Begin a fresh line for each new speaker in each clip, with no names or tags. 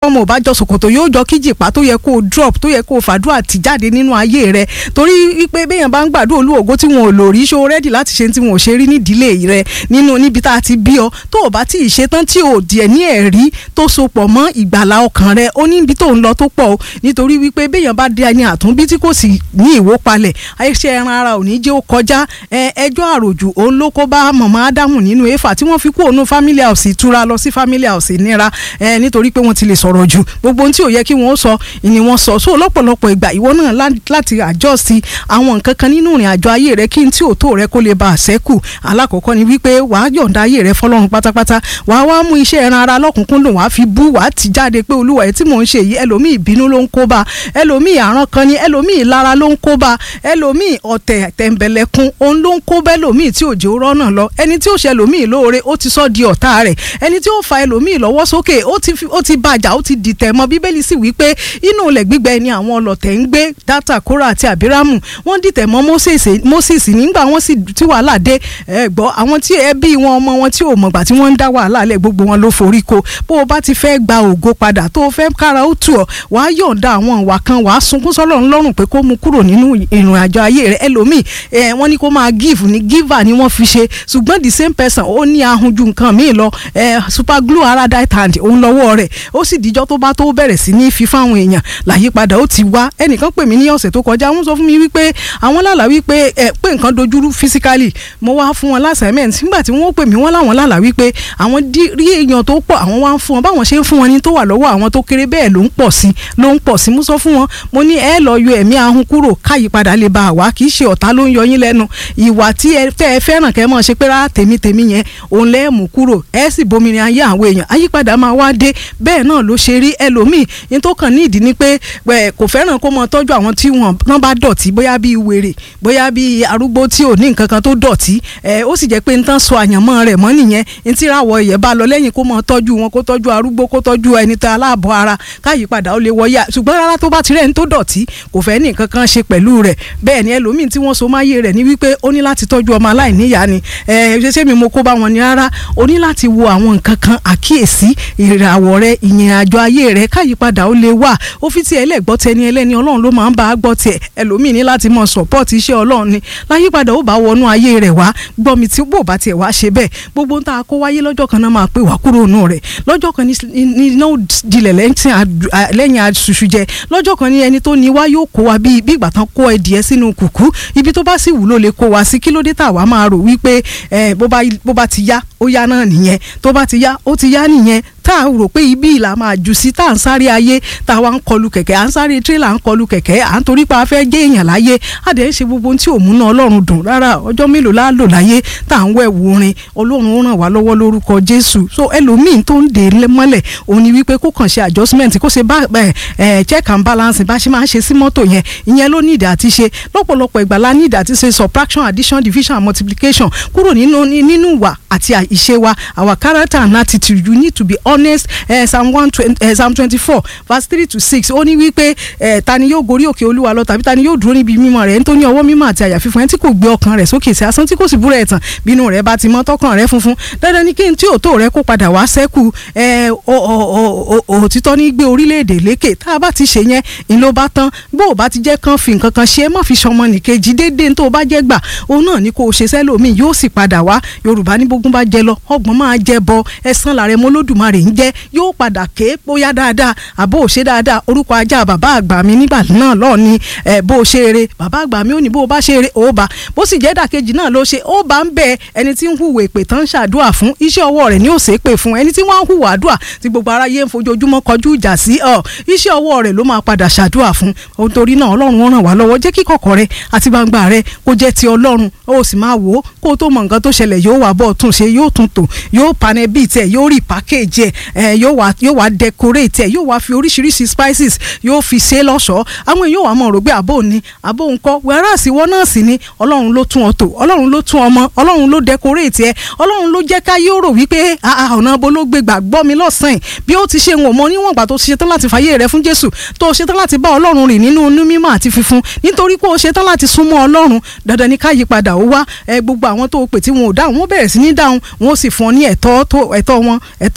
ọmọ ò bá jọ ṣòkòtò yóò jọ kíjìpá tó yẹ kó o drop tó yẹ kó o fàdúrà tì jáde nínú ayé rẹ torí wípé béèyàn bá ń gbàdúrà olúwògo tí wọn ò lò rí ṣó rẹ́dì láti ṣe tí wọn ò ṣe rí nídìílé rẹ nínú níbi tá a ti bí ọ tó o bá tí ì ṣe tán tí o díẹ̀ ní ẹ̀rí tó sopọ̀ mọ́ ìgbàlá ọkàn rẹ ó ní ibi tó ń lọ tó pọ̀ o nítorí wípé béèyàn bá dé ẹni àtúnbí tí kò sì ní ìwó palẹ̀ àìṣe ẹran ara ò ní jẹ́ ó kọjá ẹjọ́ àròjù òun ló kó bá mọ̀mọ́ ádámù nínú éfà tí wọ́n fi kú òun family house ìtura lọ sí family house ìnira nítorí pé wọ́n ti lè sọ̀rọ̀ jù gbogbo ohun tí ò yẹ kí wọ́n sọ ni wọ́n sọ so lọ́pọ̀lọpọ̀ ìgbà ìwọ náà láti àjọ sí àwọn nǹkan kan nínú ìrìn àjò ayé rẹ kí n tí ò tó rẹ kó lè ba àṣẹ́kù alákọ̀ọ́kọ́ ni wípé wàá yọ̀ǹda ayé rẹ fọlọ́run pátápátá wàá wá mú iṣẹ́ ẹran ara lọ́kùnkúndùn wàá fi bú wàá ti jáde pé olúwa ẹ̀ tí mò ń ṣe yìí ẹlòmíì ìbínú ló ń kó bá ẹlòmíì àrán kan ni ẹlòmíì lára ló ń kó bá ẹlòmíì ọ̀tẹ̀ tẹ̀m̀bẹ̀lẹ̀kun òun ló ń kó bá ẹlòmíì tí òjò rọ́nà lọ ẹni tí ó ṣe ẹlòmíì lóore ó ti sọ di ọ̀tá rẹ̀ ẹni tí ó fa ẹlòmíì lọ́wọ́ sókè ó ti bàjá ó ti dìtẹ̀ mọ́ bíbélì sì wí pé inú ilẹ̀ gbígbẹ ni àwọn ọlọ̀tẹ̀ ń gbé dátà kóra àti àbírámù wọ́n dìtẹ̀ mọ́ moses nígbà wọ́n sì tí wàhálà dé ẹ gbọ́ àwọn tí ẹbí wọn ọmọ wọn tí ò mọ̀gbà tí wọ́n ń dá wàhálà lẹ̀ gbogbo wọn ló forí ko bó o bá ti fẹ́ gba ògo padà tó o fẹ́ kára ó tù ọ́ wàá yọ̀ǹda àwọn ìwà kan wàá sunkún sọ́lọ́run lọ́rùn pé kó mu kúrò nínú ìrìn àjò ayé rẹ̀ ẹlòmíì ẹ wọ́n ní kó máa give ní giver ni wọ́n fi ṣe ṣùgbọ́n the same person ó ní ahun ju nǹkan míì lọ ẹ super glue ara right hand òun lọ́wọ́ rẹ̀ ó sì díjọ́ tó bá tó bẹ̀rẹ̀ sí ní fi fáwọn èèyàn làyípadà ó ti wá ẹnìkan pè mí ní ọ̀sẹ̀ tó kọjá wọ́n sọ fún mi wípé àwọn lálàá wípé ẹ pé nǹkan dojúrú physically mo wá fún wọn lásàmẹ́ǹt nígbà tí wọ́n pè mí wọ́n láwọn lálàá wípé àwọn rí èèyàn tó pọ̀ àwọn wá ń fún wọn báwọn ṣe ń fún wọn ní tó wà lọ́wọ́ àwọn tó kéré bẹ́ẹ̀ ló ń pọ̀ sí ló ń pọ̀ sí mo sọ fún wọn mo ní ẹ lọ yọ ẹ̀mí ahun kúrò káyípadà lè bá àwa kì í ṣe ọ̀tá ló ń yọ yín lẹ́nu ìwà tí ẹ fẹ́ ẹ fẹ́ràn kẹ́ mọ̀ ṣe pé rárá tèmi tèmi yẹn òun lẹ́ mú kúrò ẹ sì bomirin ayé àwọn èèyàn àyípadà máa wá dé bẹ́ẹ̀ náà ló ṣe rí ẹlòmíì ní tó kàn ní ìdí ni pé kò fẹ́ràn kó mọ tọ́jú àwọn tí wọ́n bá dọ̀tí bóyá bíi wèrè bóyá bíi arúgbó tí ò ní nǹkan kan tó dọ̀tí ó sì jẹ́ pé ń tán so àyànmọ́ rẹ̀ mọ́ nìyẹn ní tí ìràwọ̀ ẹ̀yẹ bá lọ lẹ́yìn kó mọ tọ́jú wọn kó tọ́jú arúgbó kó tọ́jú ẹni tó aláàbọ̀ ara káyípadà ó lè wọ́yà ṣùgbọ́n rárá tó bá ti rẹ̀ ń tó dọ̀tí kò fẹ́ ní nǹkan kan ṣe pẹ̀lú rẹ̀ bẹ́ẹ̀ ni ẹlòmíì tí wọ́n so máyé rẹ̀ ní wípé ó ní láti tọ́jú ọmọ aláìníyá ni ṣé mi mo kó bá wọn ni rárá ó ní láti wo àwọn nǹkan kan àkíyèsí ìràwọ̀ rẹ̀ ìyìn àjọ ayé rẹ̀ káyípadà ó lè wà ó fi tiẹ̀ lẹ́gbọ́ tẹni ẹlẹ́ni ọlọ́run ló máa ń bá a gbọ́ tiẹ̀ ẹlòmíì ní láti mọ sọ̀pọ́ọ̀tì iṣẹ́ ọlọ́run ni láyípadà ó bá wọnú ayé rẹ̀ wá gbọ́ mi tí bò bá tiẹ̀ wá ṣe bẹ́ẹ̀ gbogbo ń ta kó wáyé lọ́jọ́ kan náà máa pè wá kúrò nù rẹ̀ lọ́jọ́ kan ní iná dilẹ̀ lẹ́yìn aṣoṣù jẹ lọ́jọ́ kan ní ẹni tó ní wá yóò kó wa bí ìgbà tán kó ẹdìẹ sínú kùkú ibi tó bá sì wù ló lè kó wa sí kí ló dé tà wá máa rò wípé bó bá ti yá ó yá náà nìyẹn tó bá ti yá ó ti yá nìyẹn tá a rò pé ibi ìlà máa jù sí tá à ń sáré ayé tá a wá ń kọlu kẹ̀kẹ́ à ń sáré tírélà ń kọlu kẹ̀kẹ́ à ń torí pa afẹ́ gé èèyàn láyé a dẹ̀ ń ṣe gbogbo tí òun náà ọlọ́run dùn rárá ọjọ́ mélòó la lò láyé tá à ń wẹ̀ wurin ọlọ́run ó ràn wá lọ́wọ́ lórúkọ jésù so ẹlòmíín tó ń dè mọ́lẹ̀ òun ni wípé kó kàn ṣe adjustment kó ṣe bá check and balance bá ṣe máa ń ṣe sí mọ́tò yẹn ìyẹn ló ní ìdá àti ṣe lọ́pọ̀lọpọ̀ ìgbà la ní ìdá àti ṣe subtraction addition division and multiplication kúrò nínú nínú ìwà àti ìṣe wa our character and attitude you need to be honest eh, psalm one twenty eh, psalm twenty four verse three to six ó ní wípé eh, ta ni yóò gorí òkè olúwa lọ tàbí ta ni yóò dúró níbi mímọ́ rẹ̀ nítorí ọwọ́ mímọ́ àti àyà fífún ẹni tí kò gbé ọkàn rẹ̀ sókè sí asán tí kò sì búra ẹ̀tàn bínú rẹ̀ bá ti mọ́ tọkàn rẹ̀ funfun dandan ni kí n tí òótọ́ rẹ̀ kó padà wá sẹ́kù òtítọ́ ní gbé orílẹ̀-èdè lékè tá a bá ti ṣe yẹn ń ló bá tán bó o bá ti jẹ́ kán fi nǹkan kan ṣe é má fi ṣọmọ nìkejì déédéé tó o bá jẹ́ gbà òun náà ni kò ṣe sẹ́lòmíì yóò sì padà wá yorùbá ní bógún bá jẹ lọ ọgbọ́n máa jẹ bọ ẹ̀san làrẹ mọ́lódùmarè ń jẹ́ yóò padà ké bóyá dáadáa àbó ò ṣe dáadáa orúkọ ajá bàbá àgbà mi nígbà náà lọ́ọ̀ ni ẹ̀ bó o ṣe eré bàbá àgbà mi ò ní bó o bá ṣe eré ó bá bó sì jẹ́ dàkejì náà ló ṣe ó bá ń bẹ ẹni tí ń hùwà èpè tán ń ṣàdúà fún iṣẹ́ ọwọ́ rẹ̀ ní òsè pè fún ẹni tí wọ́n ń hùwà àdúà tí gbogbo aráyé ń fojoojúmọ́ kọjú ìjà sí ọ iṣẹ́ ọwọ́ rẹ̀ ló máa padà ṣàdúà fún nítorí náà ọlọ́run ó ràn wá lọ́wọ́ jẹ́ kí kọ̀kọ̀ rẹ àti gbangba rẹ kó jẹ́ ti ọlọ́run ó sì máa wò ó kó tó mọ nǹkan tó ṣẹlẹ̀ yóò wá bọ́ tún ṣe yóò tún tò yóò panẹ́ bíi tẹ̀ yóò rí package ẹ̀ yóò wá yóò wá decorate ẹ̀ yóò wá fi oríṣiríṣi spices yóò fi ṣe lọ́ṣọ̀ọ́ àwọn èèyàn wà mọ̀ rò pé àbò ni àbò ńkọ́ whereas ìwọ náà sì ni ọlọ́run ló tún ọ tò ọlọ́run ló tún ọmọ ọlọ́run ló decorate ẹ ọlọ́run ló jẹ́ ká yóò rò wípé ọ̀nà abo ló gbé gbàgbọ́ mi lọ́sàn-án bí ó ti ṣe ń wò mọ́ níwọ̀n ìgbà tó ṣe tán láti fàyè rẹ fún jésù tó ṣe tán láti bá ọlọ́run rìn nínú inú mímọ́ àti fífún nítorí pé ó ṣe tán láti súnmọ́ ọlọ́run dandan ni ká yípadà ó wá ẹ gbogbo àwọn tó pè tí wọn ò dáhùn wọn bẹ̀rẹ̀ sí ní dáhùn wọn ó sì fún ọ ní ẹ̀tọ́ ẹ̀tọ́ wọn ẹ̀tọ́ rẹ tó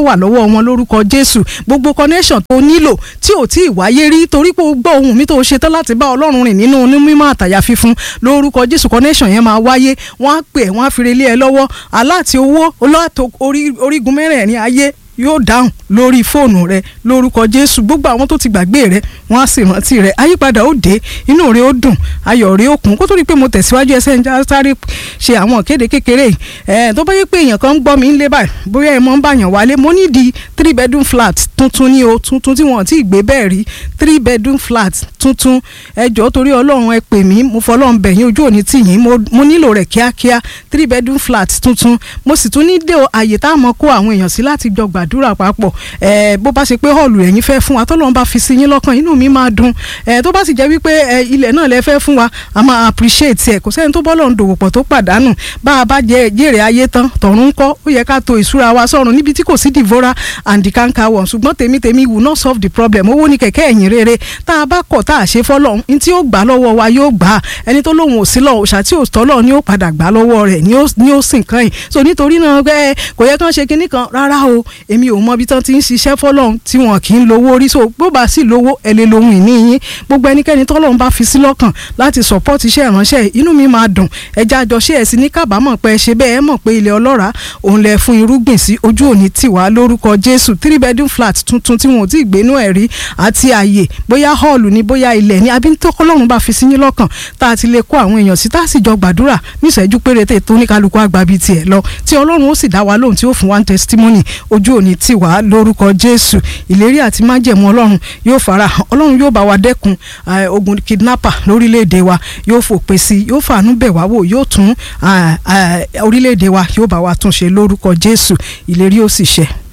wà lọ́wọ́ wọn lórúkọ Jésù gbogbo connection tó nílò tí ò tí ì wáyé rí torí pé o gbọ́ ohùn mi tó ṣe tán láti bá Ọlọ́run rìn nínú ní mímọ́ àtàyà fífún lórúkọ Jésù connection yẹn máa wáyé wọ́n á pè ẹ́ wọ́n á fi relé ẹ lọ́wọ́ aláàtì owó olóòtú orígun mẹ́rẹ̀ẹ̀rin ayé yóò dáhùn lórí fóònù rẹ lórúkọ jésù gbogbo àwọn tó ti gbàgbé rẹ wọn á sì rántí rẹ àyípadà ó dé inú rẹ ó dùn ayọ̀ rẹ ó kún kó tó rí i pé mo tẹ̀síwájú ẹsẹ̀ ń já sáré ṣe àwọn ìkéde kékeré ẹ̀ tó bá yẹ pé èèyàn kan ń gbọ́ mi ń lé báyìí bóyá ẹ mọ́ ń bàyàn wálé mo ní di three bedroom flat tuntun ní o tuntun tí wọ́n ti gbé bẹ́ẹ̀ rí three bedroom flat tuntun ẹ jọ̀ọ́ torí ọlọ́run ẹ pè mí mo fọlọ́run bẹ̀ yín ojú òní tì yín mo nílò rẹ̀ kíákíá three bedroom flat tuntun mo sì tún ní dé àyè tá a mọ̀ kó àwọn èèyàn sí láti jọ gbà gbàdúrà papọ̀ ẹ bó bá ṣe pé hall ẹ̀yin fẹ́ fún wa tọ́lọ́run bá fi sí yín lọ́kàn inú mi máa dùn ẹ tó bá sì jẹ́ wípé ẹ ilẹ̀ náà lẹ fẹ́ fún wa a máa appreciate ẹ kò sẹ́ni tó bọ́lọ̀ ń dòwò pọ̀ tó pàdánù bá a bá jẹ jèrè ayé tán tọ̀run kọ́ ó yẹ ká to ìṣúra wa sọ̀run níbi tí kò sí devora and the canker worm ṣùgbọ́n tèmi tèmi will not solve the problem owó ní kẹ̀kẹ́ ẹ̀yìn rere tá a bá kọ̀ tá a ṣe fọ́lọ́run ní tí ó gbà lọ́wọ́ wa yóò gbà ẹni tó lóun ò sí lọ òòṣà tí ò tọ́lọ̀ ni ó padà gbà lọ́wọ́ rẹ̀ ni ó sìn kan yìí so nítorí náà kò yẹ kán ṣe kinní kan rárá o èmi ò mọ ibi tán ti ń ṣiṣẹ́ fọlọ́run tí wọn kì í lówó rí so bó bá sì lówó ẹ lè lohun ìní yín gbogbo ẹnikẹ́ni tọ́lọ́run bá fi sí lọ́kàn láti support iṣẹ́ ìránṣẹ́ inú mi máa dùn ẹja àjọṣe ẹ̀ sí ní kábàámọ̀ pé ẹ ṣe bẹ́ẹ̀ ẹ mọ̀ pé ilẹ̀ ọlọ́ràá òun lẹ fún irúgbìn sí ojú òní tiwa lórúkọ jésù three bedroom flat tuntun tí wọn ò tí ì gbénú ẹ̀ rí àti àyè bóyá hall ni bóyá ilẹ̀ ni àbí tọ́kọ́lọ́run bá fi sí yín lọ́kàn tá a ti lè kó àwọn èèyàn sí tá a sì jọ gbàdúrà níṣẹ́jú péréte tó ní kálukú àgbà bíi tiẹ̀ lọ tí ọlọ́run ó sì dá wa lóhùn tí ó fún wa ní testimony ojú òní tiwa lórúkọ jésù ìlérí àti májẹ̀mú ọlọ́run yóò fara hàn ọlọ́run yóò bá wa dẹ́kun ogun kidnapper lórílẹ̀‐èdè wa yóò fòpin sí yóò fàánú bẹ̀ wá wò yóò tún orílẹ̀‐èdè wa yóò bá wa tún ṣe lórúkọ jésù ìlérí ó sì ṣẹ.